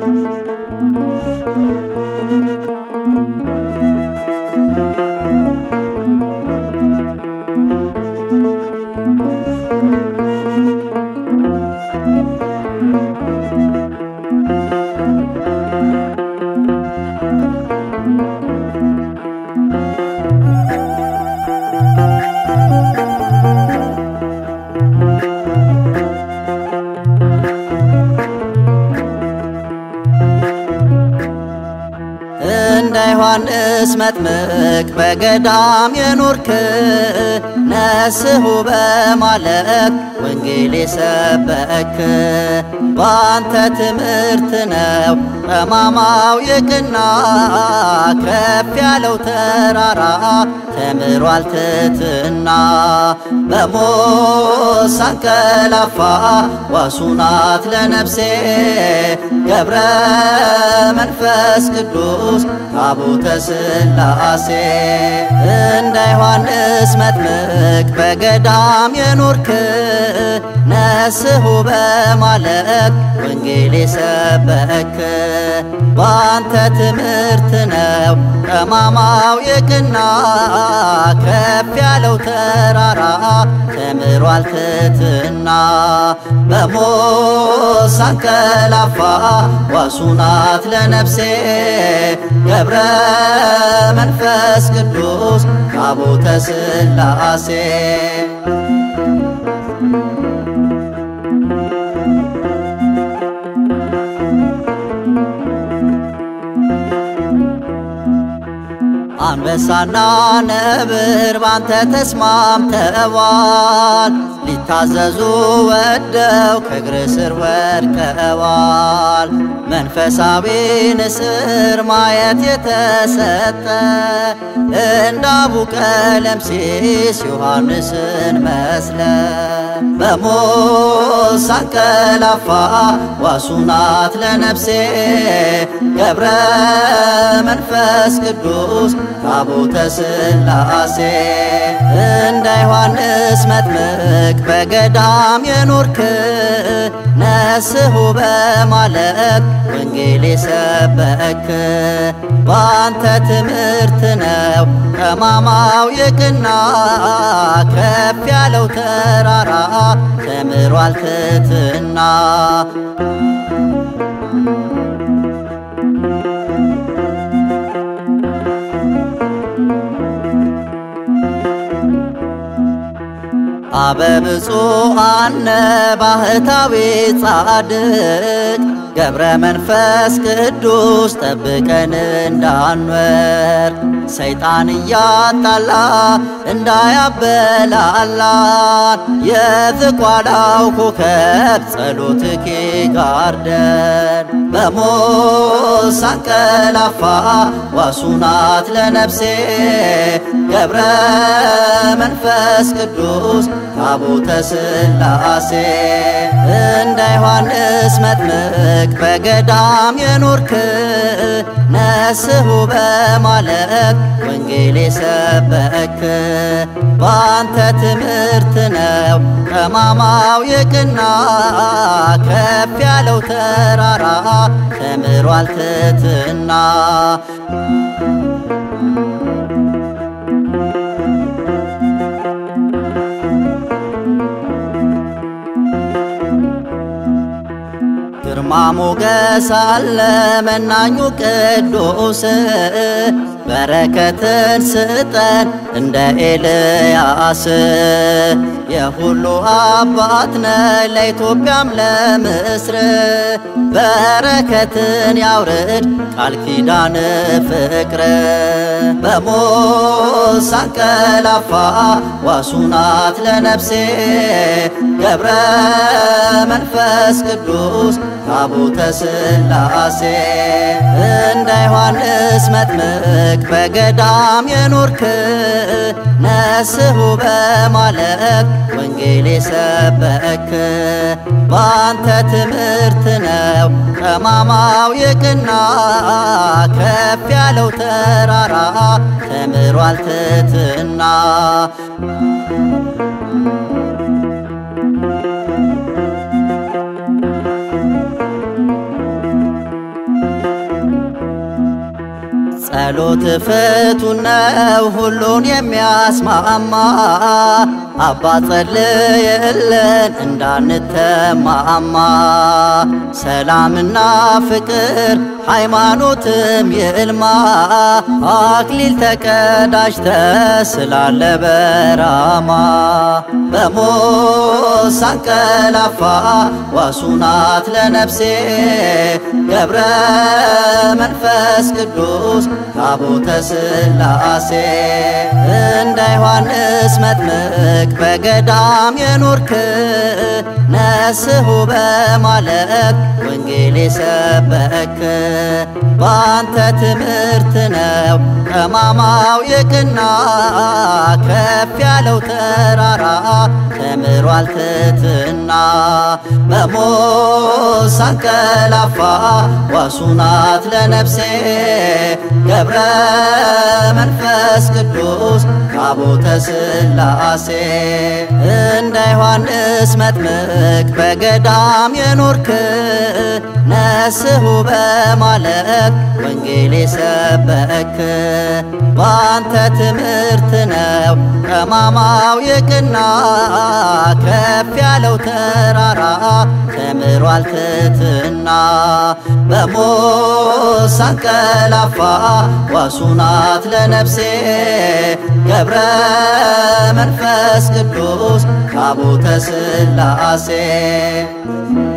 እንደ ዮሐንስ መጥምቅ በገዳም የኖርክ ነስሑ በማለት ወንጌል የሰበክ በአንተ ትምህርት ነው ጠማማው የቅና ከፍ ያለው ተራራ ተምሯል ትሕትና በሞት ሳንቀላፋ ዋሱ ናት ለነፍሴ ገብረ መንፈስ ቅዱስ ታቦተ ሥላሴ እንደ ዮሐንስ መጥምቅ በገዳም የኖርክ ነስሑ በማለት ወንጌል የሰበክ በአንተ ትምህርት ነው ጠማማው የቅና ከፍ ያለው ተራራ ተምሯል ትሕትና በሞት ሳንቀላፋ ዋሱ ናት ለነፍሴ ገብረ መንፈስ ቅዱስ ታቦተ ሥላሴ አንበሳና ነብር ባንተ ተስማምተዋል ሊታዘዙ ወደው ከእግር ስር ወድቀዋል። መንፈሳዊ ንስር ማየት የተሰጠ እንደ አቡ ቀለምሲስ ዮሐንስን መስለ በሞት ሳንቀላፋ ዋሱ ናት ለነፍሴ ገብረ መንፈስ ቅዱስ ታቦተ ሥላሴ እንደ ዮሐንስ መጥምቅ በገዳም የኖርክ ነስሑ በማለት ወንጌል የሰበክ በአንተ ትምህርት ነው ጠማማው የቅና ከፍ ያለው ተራራ ተምሯል ትሕትና አበብፁዓነ ባህታዊ ጻድቅ ገብረ መንፈስ ቅዱስ ጠብቀን እንዳንወር ሰይጣን እያጣላ እንዳያበላላን የዝቋላው ኮከብ ጸሎትኪ ጋርደን በሞት ሳንቀላፋ ዋሱ ናት ለነፍሴ ገብረ መንፈስ ቅዱስ ታቦተ ሥላሴ እንደ ዮሐንስ መጥምቅ በገዳም የኖርክ ነስሑ በማለት ወንጌል የሰበክ በአንተ ትምህርት ነው ጠማማው የቅና ከፍ ያለው ተራራ ተምሯል ትሕትና ግርማ ሞገስ አለ መናኙ ቅዱስ በረከትን ስጠን እንደ ኤልያስ የሁሉ አባት ነ ለኢትዮጵያም ለምስር በረከትን ያውርድ ቃል ኪዳን ፍቅር በሞት ሳንቀላፋ ዋሱ ናት ለነፍሴ ገብረ መንፈስ ቅዱስ ታቦተ ሥላሴ እንደ ዮሐንስ መጥምቅ በገዳም የኖርክ ነስሑ በማለት ወንጌል የሰበክ በአንተ ትምህርት ነው ጠማማው የቅና ከፍ ያለው ተራራ ተምሯል ትሕትና ጸሎት ፍቱን ነው ሁሉን የሚያስማማ አባ ጸልይልን እንዳንተማማ ሰላምና ፍቅር ሃይማኖትም ይልማ አክሊል ተቀዳጅተ ስላለ በራማ በሞት ሳንቀላፋ ዋሱናት ለነፍሴ ገብረ መንፈስ ቅዱስ ታቦተ ሥላሴ እንደ ዮሐንስ መጥምቅ በገዳም የኖርክ ነስሑ በማለት ወንጌል የሰበክ በአንተ ትምህርት ነው ጠማማው የቅና ከፍ ያለው ተራራ ተምሯል ትሕትና በሞት ሳንቀላፋ ዋሱናት ለነፍሴ ገብረ መንፈስ ቅዱስ ታቦተ ሥላሴ እንደ ዮሐንስ መጥምቅ በገዳም የኖርክ ነስሑ በማለት ወንጌል የሰበክ በአንተ ትምህርት ነው ጠማማው የቅና ከፍ ያለው ተራራ ተምሯል ትሕትና በሞት ሳንቀላፋ ዋሱናት ለነፍሴ ገብረ መንፈስ ቅዱስ ታቦተ ሥላሴ